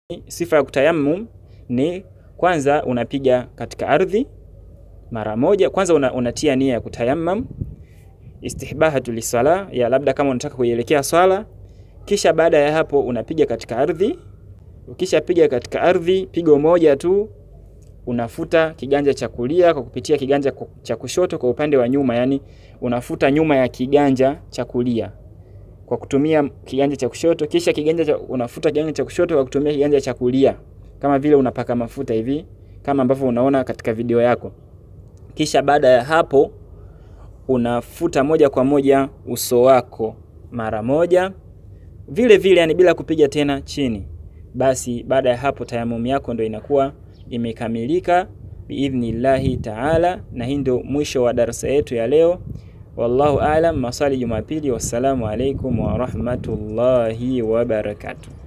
sifa ya kutayammum ni kwanza unapiga katika ardhi mara moja. Kwanza una, unatia nia ya kutayammam istihbahatu lisala ya labda kama unataka kuielekea swala, kisha baada ya hapo unapiga katika ardhi. Ukishapiga katika ardhi pigo moja tu, unafuta kiganja cha kulia kwa kupitia kiganja cha kushoto kwa upande wa nyuma, yani unafuta nyuma ya kiganja cha kulia kwa kutumia kiganja cha kushoto, kisha kiganja cha, unafuta kiganja cha kushoto kwa kutumia kiganja cha kulia, kama vile unapaka mafuta hivi, kama ambavyo unaona katika video yako. Kisha baada ya hapo unafuta moja kwa moja uso wako mara moja vile vile, yani bila kupiga tena chini. Basi baada ya hapo tayamum yako ndo inakuwa imekamilika biidhnillahi taala, na hii ndio mwisho wa darasa yetu ya leo. Wallahu aalam. Maswali Jumapili. Wassalamu alaikum warahmatullahi wabarakatuh.